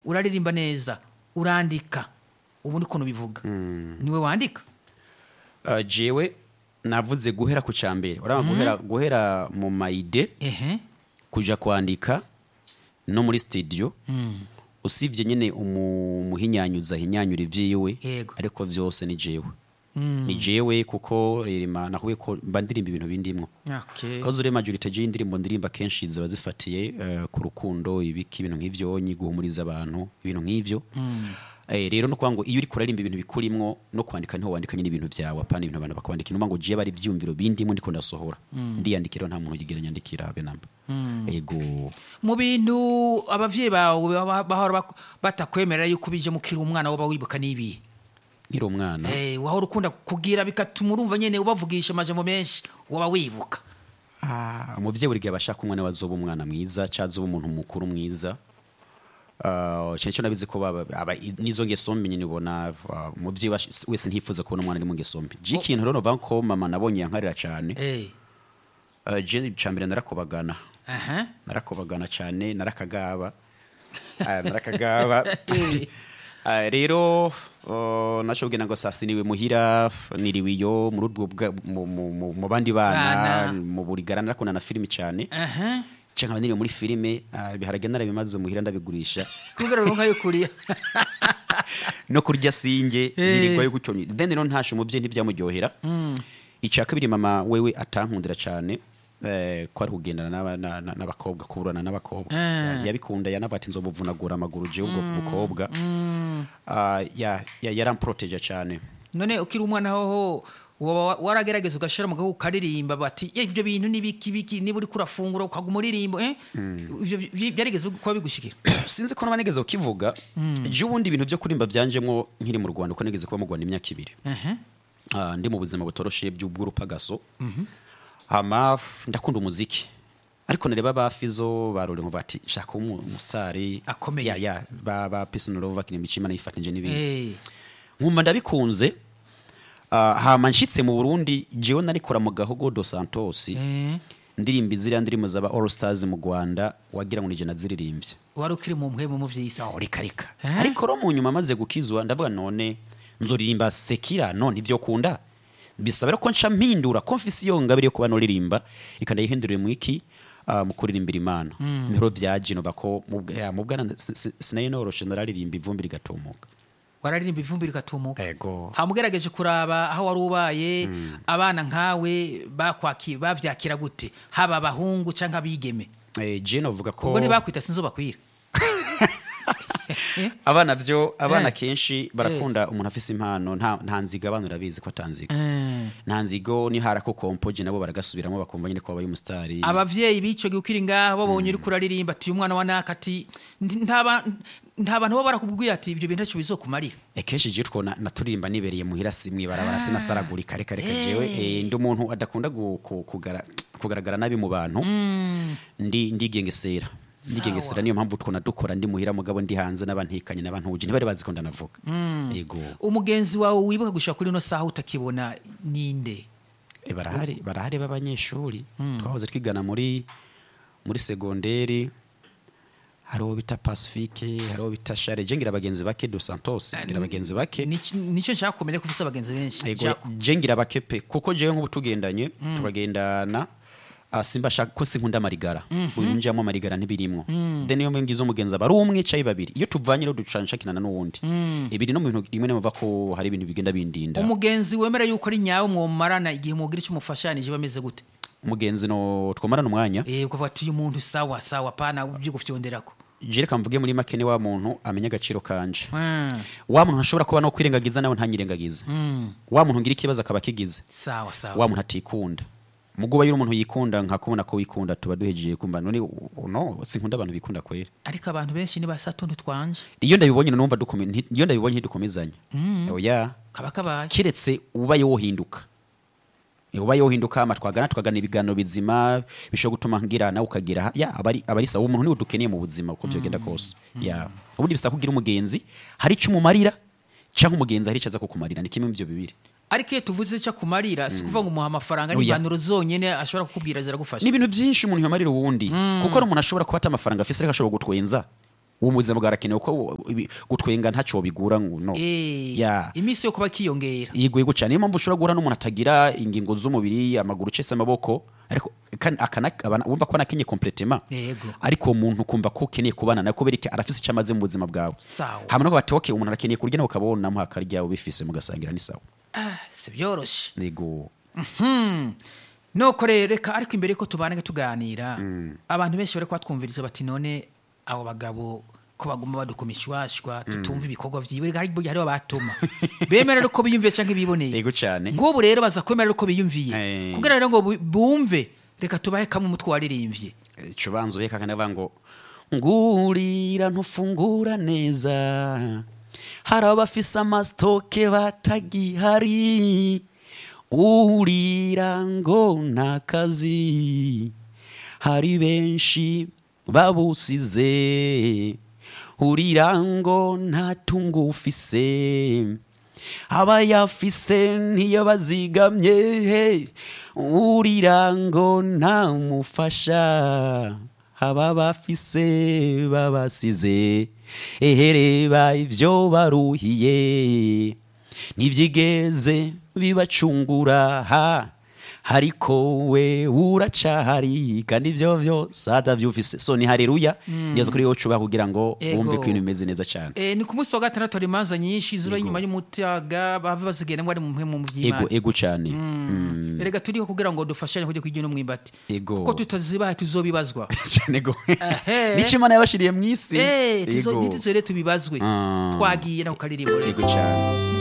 uraririmba neza urandika ubu ni ukuntu bivuga niwe wandika Uh, jewe navuze guhera ku cyambere urabona guhera guhera mu mayide ehe kuja kwandika no muri studio usibye nyine umu- umuhinyanyuza ahinyanyura ivyiwe Yego. ariko vyose ni jewe ni jewe kuko rema nahuye ko mba ndirimba ibintu bindimwo okay. kazo ure majorite y'indirimbo ndirimba kenshi ziba zifatiye eh, ku rukundo ibiki ibintu nk'ivyo nyi guhumuriza abantu ibintu nk'ivyo Eh, rero no kuvuga ngo iyo uri kuririmba ibintu bikurimwo no kwandika niho wandika nyine ibintu byawe apana ibintu abantu bakwandika inuma ngo jiye bari ivyumviro bindimo ndiko ndasohora ndiyandikira nta muntu yigira nyandikira be namba yego mu bintu abavyeyi bawe baba- bahora bak- batakwemerera yuko ubije mukiri umwana woba wibuka n'ibihe nkiri umwana Eh, wahora ukunda kugira bigatuma urumva nyene ubavugisha amajambo menshi woba wibuka umuvyeyi buri gihe abashaka umwana we azoba umwana mwiza cyangwa azoba umuntu mukuru mwiza Uh, cyane cyo nabizi ko baba- aba- nizo ngeso mbi nyine ubona uh, umuvyeyi wash- wese ntifuza kubona umwana ari mu ngeso mbi je ikintu rero novuga ko mama nabonye yankarira cyane Eh, uh, je cambere narakobagana aha narakobagana cyane narakagaba Ah, narakagaba Ah, rero uh, nashobwe ngo sasi niwe muhira niriwe iyo muri ubwo bwa- mu- mu- mu- mu bandi Bana. bana mu burigara narakunda na filimi cyane aha cyangwa nkaba niriwe muri filime ah, ibiharage narabimaze muhira ndabigurisha kubera runka yo kuriya no kurya singe Eh. nirigwayo gutyo nyine then rero ntashe umuvyeyi ntibyamuryohera icya kabiri mama wewe atankundira cyane eh, ko ari kugendana n'aba- na- na- n'abakobwa kuburana n'abakobwa Ah. yabikunda yanabati nzomuvunagura amaguru jewe ubwo bukobwa Ah, ya- ya- yaramproteja cyane none ukiri umwana hoho woba waragerageza ugashira mu gahugu ukaririmba bati "Eh, ibyo bintu ni biki biki niba uriko urafungura ukaguma uririmba eh ibyo bi- byarigeze kuba bigushikira sinzi ko naba nigeze kukivuga je ubundi ibintu byo kurimba byanjemwo nkiri mu rwanda ko nigeze kuba mu rwanda imyaka ibiri aha Ah, ndi mu buzima butoroshe by'ubw'urupagaso hama f- ndakunda umuziki ariko nareba ba fizo barore ngo bati shaka umu- umusitari Akomeye. ya ya ba ba Peace and Love bakinira imicima nayifatanyije n'ibindi eh nkumva ndabikunze Ah, hama nshitse mu Burundi jewe narikora mu gahogo do Santos eh ndirimba iziriya ndirimbo zaba All Stars mu Rwanda wagira ngo nije naziririmbye wari ukiri mu mpwemu mu vy'isi Oh, reka reka Eh? ariko ro mu nyuma maze gukizwa ndavuga none nzoririmba sekira none ivyo kunda bisaba rero ko nca mpindura ko mfise iyo ngabire yo kuba noririmba reka ndayihindurire mu iki ah, mu kuririmbira imana niho vyaje nova ko mu bwa- ya, mu bwana si- si- sinaye noroshe nararirimba ivumbi rigatumuka wararirimba ivumbi rigatumuka ego hamugerageje kuraba aho wari ubaye abana nkawe bakwaki bavyakira gute haba abahungu canke abigeme eh, je novuga ko ubwo ntibakwita sinzo bakwira abana vyo abana Eh. kenshi barakunda umuntu afise impano nta nta nziga abana urabizi ko atanziga Eh. nta nzigo ni harako kompoje nabo baragasubiramo bakumva nyine ko babaye umusitari abavyeyi b'ico gihe ukiri ngaho babonye uriko uraririmba ati uyu mwana wa naka ati "Ndi- nta ba- nta bantu baba barakubwiye ati ibyo bintu ntacyo bizokumarira ekenshi je twona naturirimba nibereye muhira si mwibarabara sinasaragurika reka reka jewe eh, ndi umuntu adakunda gu- ku- kugara- kugaragara nabi mu bantu ndi ndigengesera ndigengesera niyo mpamvu twona dukora ndi muhira mugabo ndi hanze n'abantikanye n'abantuje ntibari bazi ko ndanavuga yego umugenzi wawe wibuka gushika kuri ino saha utakibona ninde Eh, barahari barahari b'abanyeshuri twahoze twigana muri muri segonderi hari uwo bita pacifique hari uwo bita share je ngira abagenzi bake do santos ngira abagenzi bake Nic- nicyo nshaka kumenya ko ufise abagenzi benshi Ego, Nshaka- je ngira bake pe kuko jewe nk'ubu tugendanye tukagendana ah, simba shaka ko sinkunda amarigara uyu njyamo amarigara ntibirimwo then iyo ngize umugenzi aba ari umwe cayi babiri iyo tuvanye rero ducana nshakirana n'uwundi ibiri no mu bintu rimwe nimuva ko hari ibintu bigenda bindinda umugenzi wemera yuko ari nyawe mwomarana igihe mugira icyo umufashanije bameze gute umugenzi no twomarana umwanya eh ukavuga ati uyu muntu sawa sawa pana ibyo gufyonderako je reka mvuge muri make ni wa muntu amenya agaciro kanje Mm, wa muntu ntashobora kuba no kwirengagiza nawe ntanyirengagize wa muntu ngira ikibazo akaba akigize sawa sawa wa muntu atikunda muguba yuri umuntu yikunda nkakubona ko wikunda tuba duhejeje kumva none u- u- no sinkunda abantu bikunda kwera ariko abantu benshi nibasa tuntu twanje iyo ndabibonye numva dukome nti- iyo ndabibonye ntidukomezanya oya kaba kabaye kiretse ubaye wohinduka ubaye wohinduka ama twagana tukagana ibiganiro bizima bishobora gutuma ngira nawe ukagira ha- ya abari abari sawa umuntu niwe dukeneye mu buzima uko byogenda kose ya ubundi bisaba kugira umugenzi hari icyo umumarira cyangwa umugenzi hari icyo aza kukumarira ni kimwe mu byo bibiri ariko iyo tuvuze icyo akumarira si kuvuga ngo umuha amafaranga Oya. n'impanuro zonyine ashobora kukubwira ziragufasha ni ibintu byinshi umuntu yamarira uwundi kuko ari umuntu ashobora kuba ata amafaranga afise ariko ashobora gutwenza uwo mu buzima bwarakenewe ko ibi- gutwenga ntacyo bigura ngo no Eh, Ya. iminsi yo kuba kiyongera yego yego cyane niyo mpamvu ushobora guhura n'umuntu atagira ingingo z'umubiri amaguru cese amaboko ariko kan- akana- abana- wumva ko anakenye kompletema Yego. ariko uwo muntu kumva ko ukeneye kubana nawe kubera iki arafise icyo amaze mu buzima bwawe Sawa. hama no bati okay umuntu arakeneye kurya nawe ukabonamo akarya ubifise mugasangira ni sawa Ah, si byoroshye yego noko rero reka ariko imbere yuko tubana tuganira abantu benshi bari kubatwumviriza bati none abo bagabo ko baguma badukoma ishwashwa tutumva ibikorwa vyiwe reka hari hariho abatuma bemera rero ko biyumviye canke biboneye yego cyane nk'ubu rero baza kwemera rero ko biyumviye Eh. kugira rero ngo bu- bumve reka tubahe kamwe umutwe waririmbye ico banzo beka kandi bavuga ngo ngurira ntufungura neza hari abafise amasitoke batagihari urira ngo nta kazi hari benshi babusize urira ngo nta tungo ufise abayafise niyo bazigamye urira ngo nta mufasha aba bafise babasize ehereba ibyo baruhiye ntibyigeze bibacungura ha ariko we uracahari kandi ibyo byose atabyufise so ni hareruya neza kuri yo cuba kugira ngo Ego. bumve ko ibintu bimeze neza cyane Eh, ni ku munsi wa gatandatu hari imanza nyinshi ziba inyuma y'umutaga bava bazigenda ngo ari mu mpemu mu ego by'imana ego cyane Mm. erega turiho kugira ngo dufashanye kujya kwijya no mwimbati Ego. kuko tutazibaye tuzobibazwa cyane go Ehe. nicyo imana yabashiriye mu isi Eh, tuzo- Ego. ntituzere tubibazwe Ah. twagiye naho karirimbo rero ego cyane